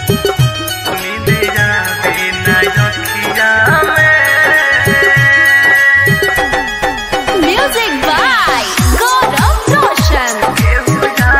Music by Gaurav Roshan.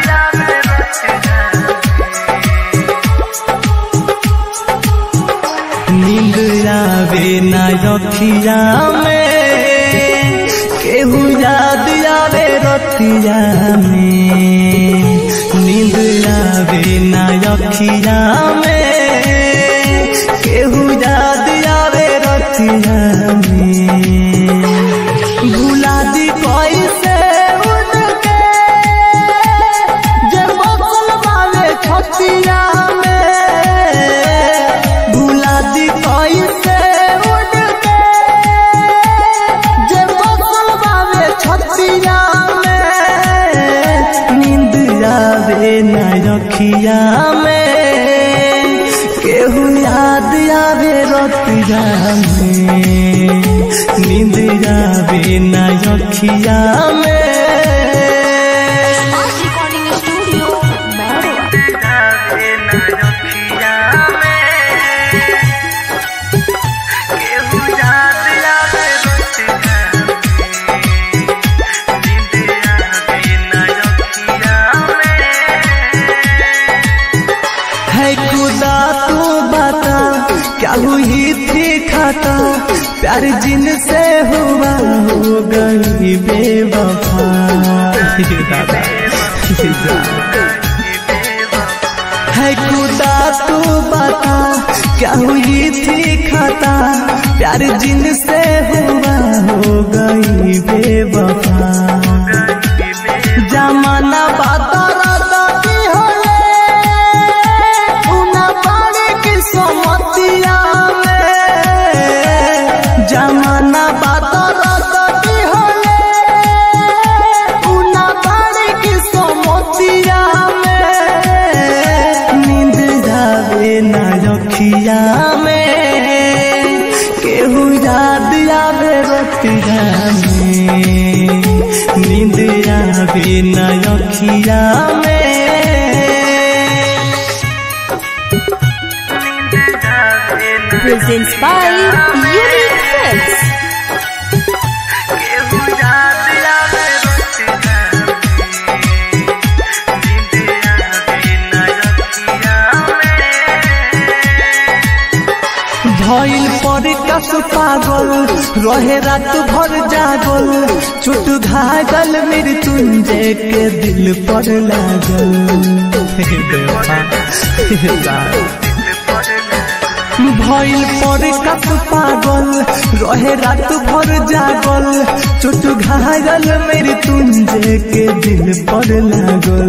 नींद आवे ना रखिया में केहू याद आवे रतिया में नींद आवे ना रखिया में केहू याद आवे रतिया में भुला दी कैसे उनके जे बसल वाले छतिया में भुला दी कैसे उनके जे बसल वाले छतिया में नींद आवे न रखिया में केहू याद आवे रतिया में नींद आवे न रखिया में Smart Recording Studio, Bangalore. है खुदा तू बता क्या हुई थी खाता प्यार जिन से हुआ हो गई बेवफा दादा है खुदा तू बता क्या हुई थी खाता प्यार जिन से हुआ हो गई बेवफा जमाना बाता की होले उना पानी की समतिया में जमाना बाता की होले उना पानी की समतिया में नींद जावे ना रखिया में केहू याद आवे रतिया में नींद आवे ना रखिया में Presents by Unique Films. भइल पर कस पागल रहे रात भर जागल चुट घागल मृत्युंजय के दिल पर लागल हे बेवफा, हे जान। भइल पर कस पागल रहे रात भर जागल चुट घागल मृत्युंजय के दिल पर लागल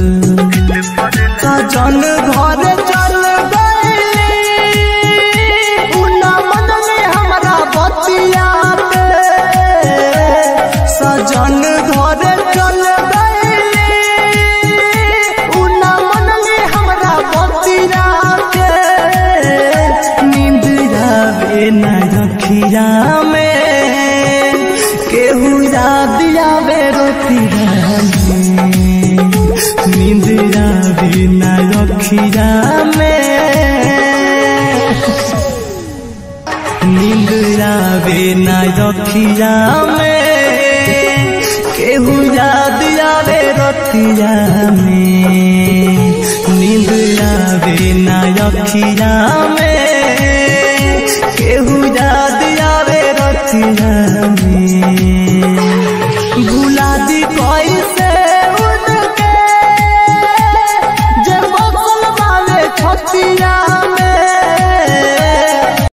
सजन घर चल गई उना मन में हमरा बतिया पे सजन घर चल गई उना मन में हमरा बतिया के नींद आवे न रखिया में केहू याद आवे रोतिया में नींद आवे न रखिया में नींद आवे न रखिया में केहू याद आवे रतिया में नींद आवे न रखिया में